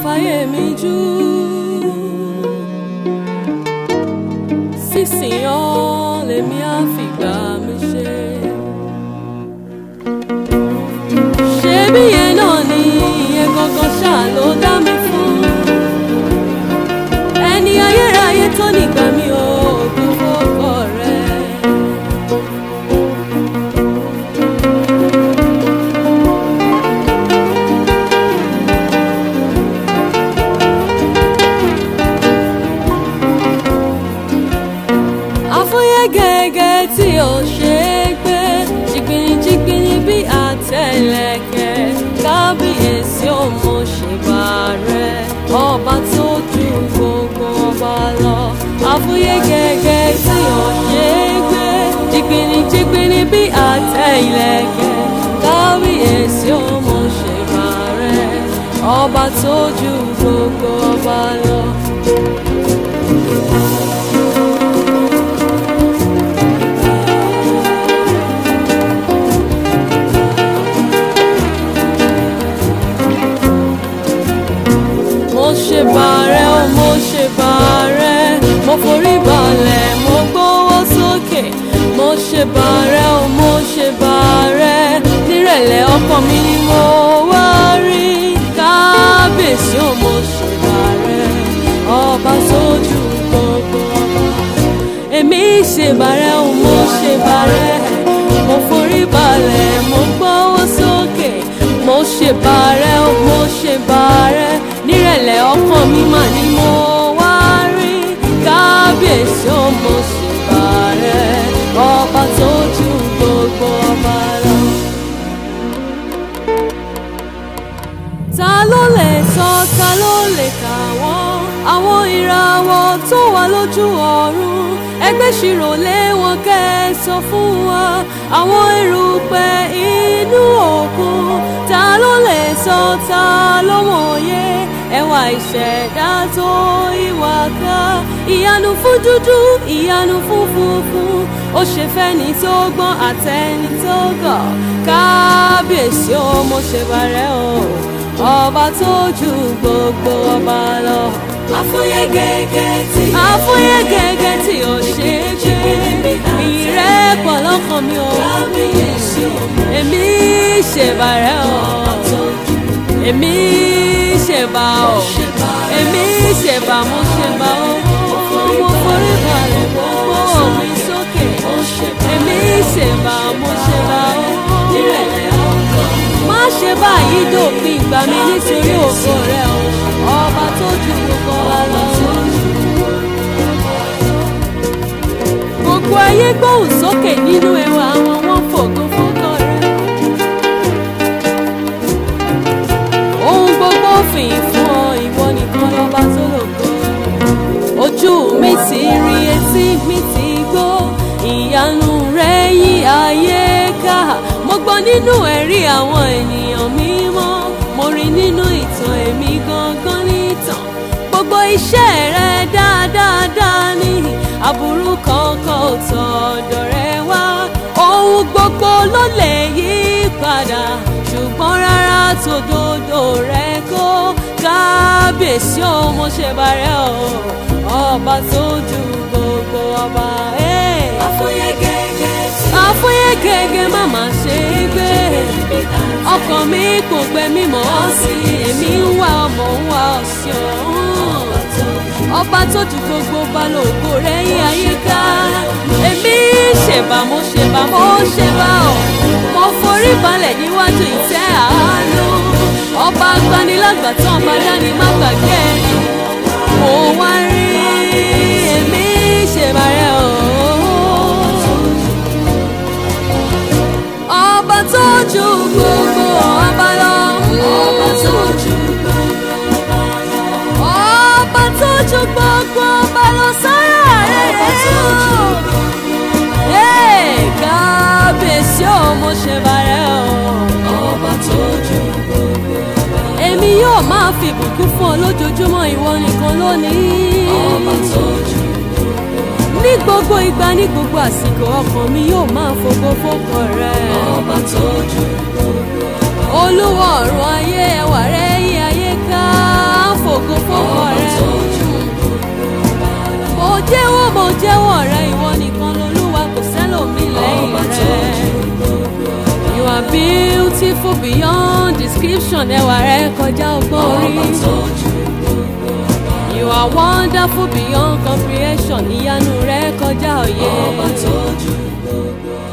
fáyé mi jù sísìn ọ́ lèmi á fìgbà mi ṣe. ṣebí yẹn náà ni ìyẹn gangan ṣáà ló dá mi fún ẹni ayérayé tó nígbà mi ò kú fọ́kọ rẹ̀. àfúyẹ́ gẹ́gẹ́ tí ò ṣe é gbé jìgbìnìjìgbìnì bí àtẹlẹkẹ kábíyèsí ò mọ ṣèbà rẹ ọba tó ju gbogbo ọba lọ àfúyẹ́ gẹ́gẹ́ tí ò ṣe é gbé jìgbìnìjìgbìnì bí àtẹlẹkẹ kábíyèsí ò mọ ṣèbà rẹ ọba tó ju gbogbo ọba lọ. mo ṣe bàrẹ̀ o mo ṣe bàrẹ̀ mo forí balẹ̀ mo gbówó sókè mo ṣe bàrẹ̀ o mo ṣe bàrẹ̀ nírẹ̀lẹ̀ ọkàn mi ni mo wá rí kábíyèsí o mo ṣe bàrẹ̀ ọba sójú gbogbo ọba èmi ṣe bàrẹ̀ o mo ṣe bàrẹ̀ mo forí balẹ̀ mo gbówó sókè mo ṣe bàrẹ̀ o mo ṣe bàrẹ̀ nírẹ̀lẹ̀ ọkàn mi mà ni mo wá rí kábíyèsí o mo ṣe bàrẹ̀ ọba tó ju gbogbo ọba lọ. ta ló lè sọ ta ló lè kà wọ́n àwọn ìràwọ̀ tó wà lójú ọ̀run ẹgbẹ́ ṣirò lé wọn kẹ́ ẹ sọ fún wa àwọn erùpẹ̀ inú òkun ta ló lè sọ ta ló mọ̀ye ẹwà ìṣẹ̀dá tó ìwà ká ìyanu fún dúdú ìyanu fún funfun ó ṣe fẹ́ni tó gbọ́n àtẹni tó gọ̀ kábíyèsí ó mo ṣe bàrẹ̀ o ọba tó ju gbogbo ọba lọ. Àfúyẹ́ gẹ́gẹ́ tí àfúyẹ́ gẹ́gẹ́ tí ò ṣe é gbé ìrẹ́pọ̀ lọ́kàn mi ò kábíyèsí ọmọ èmi ṣèbàrẹ̀ o èmi ṣèbà o èmi ṣèbà mo ṣèbà o mo forí balẹ̀ mo gbọ́ mi sókè èmi ṣèbà mo ṣèbà o nírẹ̀lẹ̀ ọkàn má ṣe báyìí dòpin ìgbà mi nítorí ògo rẹ o ọba tó ju gbogbo wa lọ. gbogbo ayé gbóhùn sókè nínú ẹwà àwọn wọn fògo fókọ rẹ. ohun gbogbo fìyìn fún ọ ìwọ nìkan lọ́ba tó lògo. ojú mi ti rí etí mi ti gbọ́ ìyanu rẹ yí ayé ká mo gbọ́ nínú ẹ̀rí àwọn ènìyàn mímọ́ mo rí nínú ìtàn èmi gangan nìtàn gbogbo iṣẹ́ rẹ dáadáa ní aburú kankan ò tọ̀dọ̀ rẹ wá ohun gbogbo ló lè yí padà ṣùgbọ́n rárá tòdodo rẹ kó kábíyèsí ò mo ṣe bàrẹ̀ o ọba tó ju gbogbo ọba. Hey àfúyẹ́ gẹ́gẹ́ tí àfúyẹ́ gẹ́gẹ́ má má ṣe é gbé ọkàn mi kò gbẹ mímọ́ sí èmi ń wá ọmọ ń wá ọ̀sìn ọ̀hún ọba tó ju gbogbo balógo rẹ̀ yí àyíká èmi ṣèbà mo ṣèbà mo ṣèbà ọ̀ mo forí balẹ̀ níwájú ìtẹ́ àánú ọba agbanilágbàtàn ọba dání má gbàgbé ẹni mo wá rí èmi ṣèbà rẹ̀ ọ̀hún ọba tó ju gbogbo ọba lọ. ọba tó ju gbogbo ọba lọ. ọba tó ju gbogbo ọba lọ sára rẹ̀ ọba tó ju Hey, kábíyèsí ò mo ṣe bàrẹ̀ o. ọba tó ju gbogbo ọba lọ. èmi yóò máa fi ìbùkún fún ọ lójoojúmọ́ ìwọ nìkan lónìí. ọba tó ju ní gbogbo ìgbà ní gbogbo àsìkò ọkàn mi yóò máa fògo fókọ rẹ. ọba tó ju gbogbo ọba lọ. olúwa ọ̀run ayé ẹwà rẹ yí ayé ká solution ẹwà rẹ kọjá ọgbọ́n orí. ọba tó ju gbogbo ọba. You are wonderful beyond comprehension ìyanu rẹ kọjá òye. ọba tó ju gbogbo